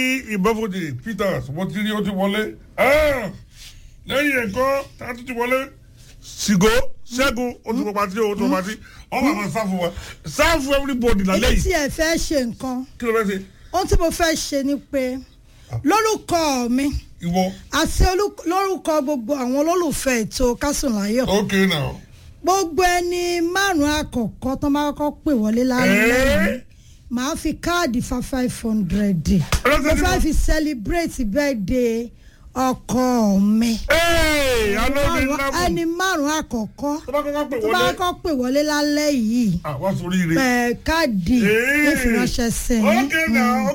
ìbáfojì peters mo ti rí ó ti wọlé Ah! lẹ́yìn ẹ̀kọ́ tá a tún ti wọlé sigo ṣẹ́gun ó ti wọ pati ó ti wọ pati ọmọ àwọn sáfù wa sáfù everybody lálẹ́ èmi yìí tí ẹ fẹ́ ṣe nǹkan kí ló fẹ́ ṣe ohun tí mo fẹ́ ṣe ni pé lórúkọ mi ìwọ àti olú- lórúkọ gbogbo àwọn olólùfẹ́ ètò kásùnláyọ̀ ok now gbogbo ẹni márùn-ún àkọ́kọ́ tó máa kọ́kọ́ pè wọlé lálẹ́ Eh? màá fi káàdì fa five hundred mo Ọlọ́sẹ̀ tí fẹ́ mo- fi celebrate birthday ọkọ mi Hey, alóde Márùn-ún- lábù ẹni márùn-ún àkọ́kọ́ tó bá kọ́kọ́ pè tó bá wọlé kọ́kọ́ pè wọlé lálẹ́ yìí àwọn sórí ire ẹ̀ káàdì Hey. ìfiránṣẹ́ sí i. ok now